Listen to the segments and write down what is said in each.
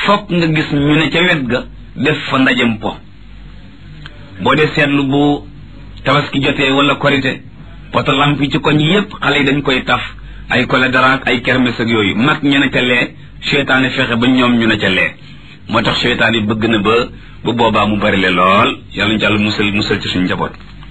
fokk nga gis ñu ne ca wet ga def fa ndajem po boo dee seetlu bu tabaski jotee wala korite poto lamp yi ci koñ yépp xale yi dañ koy taf ay kole daraak ay kermes ak yooyu mag ñu ne ca lee seytaane fexe ba ñoom ñu ne ca lee moo tax seytaan yi bëgg na ba bu boobaa mu bari le lool yàlla ñu jàll musal musal ci suñu njaboot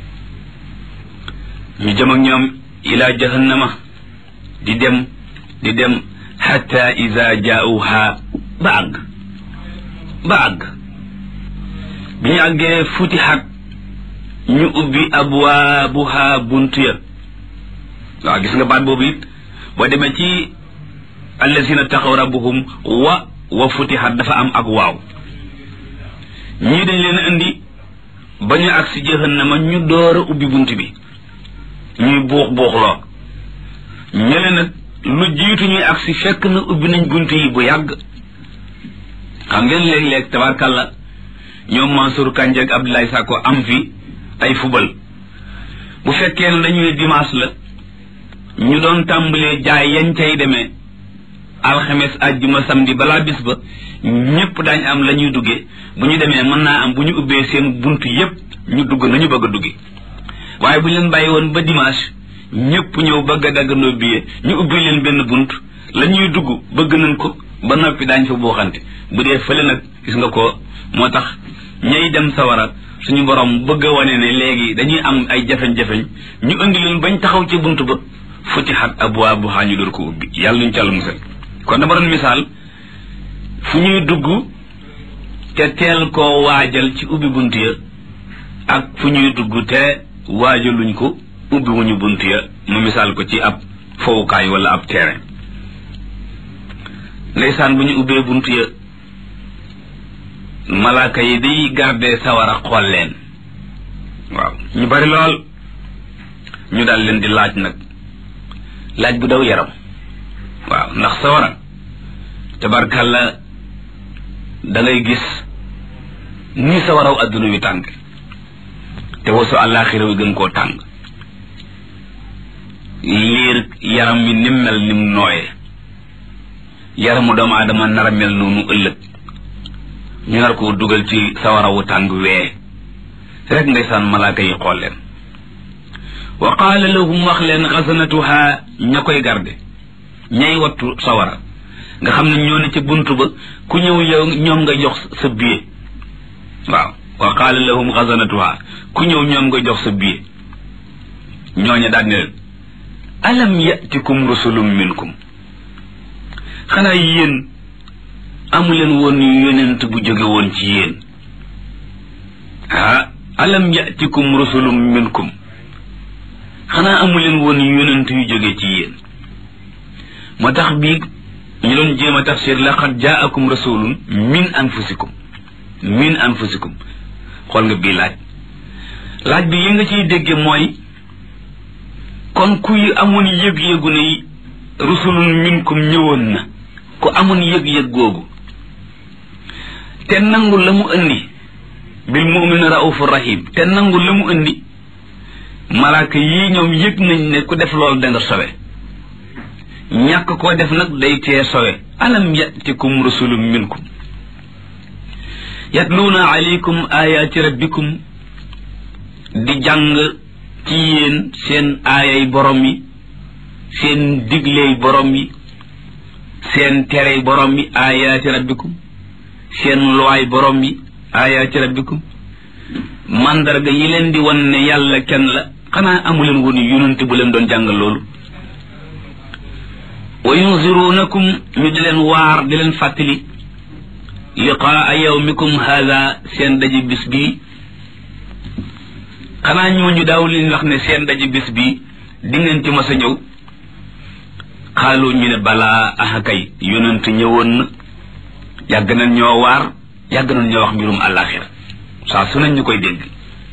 ñu jëm ak ñoom ila jahannama di dem di dem xatta ida jaauha ba àgg ba àgg bi ñu àggee futixat ñu ubbi abwaabuha buntu ya waaw gis nga baat boobu it boo demee ci allazina taxaw rabbuhum wa wa futixat dafa am ak waaw ñii dañ leen indi ba ñu agsi jahannama ñu door a ubbi bunt bi ñuy buux buuxloo ñële nag lu jiitu ñuy agsi fekk na ubbi nañ bunt yi bu yàgg xam ngeen léeg-léeg tabarkàlla ñoom Mansour Kandji ak Abdoulaye Sakko am fi ay fubal bu fekkee ne dañuy dimanche la ñu doon tàmbalee jaay yañ cay demee alxames àjjuma samedi balaa bis ba ñépp daañ am la ñuy duggee bu ñu demee mën naa am bu ñu ubbee seen bunt yépp ñu dugg nañu bëgg a dugge waaye bu ñu leen bàyyi woon ba dimanche ñépp ñëw bëgg a daggandoo billet ñu ubbi leen benn bunt la ñuy dugg bëgg nañ ko ba noppi daañ fa booxante bu dee fële nag gis nga ko moo tax ñay dem sawara suñu borom bëgg a wane ne léegi dañuy am ay jafeñ-jafeñ ñu indi leen bañ taxaw ci bunt ba futihat abwaabuhaa ñu door ko ubbi yàlla nuñ ci àll musal kon dama doon misaal fu ñuy dugg te teel koo waajal ci ubbi bunt ya ak fu ñuy dugg te waajaluñ ko ubbi wuñu bunt ya mu misaal ko ci ab fowukaay wala ab terrain ndeysaan bu ñu ubbee bunt ya malaaka yi day garde sawara xool leen waaw ñu bari lool ñu daal leen di laaj nag laaj bu daw yaram waaw ndax sawara tabarkàlla da ngay gis ni sawaraw adduna wi tàng te wasu àllaaxira wi gën koo tàng liir yaram mi nim mel nim nooyee yaramu doomu aadama nar a mel noonu ëllëg ñu nar koo dugal ci sawarawu tàng wee rek ndeysaan malaaka yi xool leen wa qaala lahum wax leen xasanatuha ña koy garde ñay wattu sawara nga xam ne ñoo ne ci bunt ba ku ñëw yow ñoom nga jox sa billet waaw wa qaala lahum xasanatuha ku ñëw ñoom nga jox sa billet ñooña daal ne leen alam yatikum rusulum minkum xanaa yéen amuleen woon yonent bu jóge woon ci yéen ah alam yatikum rusulum minkum xanaa amuleen woon yonent yu jóge ci yéen moo tax bii ñu doon jéem a tafsir laqad jaakum rasulun min anfusikum min anfusikum xool nga bii laaj laaj bi yi nga ciy dégge mooy kon kuy amoon yëg-yëgu ne rusulun minkum ñëwoon na ku amoon yëg-yëg googu te nangu la mu indi bil mu'min raufur rahim te nangu la mu indi malaaka yii ñoom yëg nañ ne ku def loolu da nga sowe ñàkk koo def nag day tee sowe alam yatikum rusulun minkum yatluuna alaykum ayaati rabbikum di jàng ci yéen seen aayay borom yi seen digley borom yi seen terey borom yi ayaati rabbikum seen luwaay borom yi ayaati rabbikum mandarga yi leen di wan ne yàlla kenn la xanaa amuleen woon yonent bu leen doon jàngal loolu wa yunzirunakum ñu di leen waar di leen fàttali liqaa yawmikum haada seen daje bis bii xanaa ñooñu daaw leen wax ne seen daje bis bii di ngeen ci mas a ñëw xaalu ñu ne balaa ahakay yonent ñëwoon na yàgg nañ ñoo waar yàgg nañ ñoo wax mbirum àllaaxira saa su nañ ñu koy dégg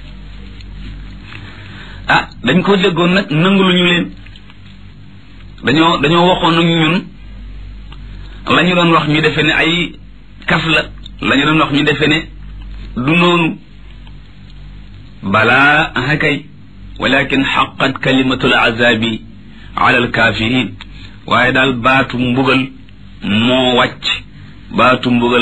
ah dañ ko déggoon nag nangu lu ñu leen dañoo dañoo waxoon ak ñun la ñu doon wax ñu defe ne ay kaf la la ñu doon wax ñu defe ne du noonu balaa ahakay walakin xaqat kalimatul azabi ala alkafirin waaye daal baatu mbugal moo wàcc baatu mbugal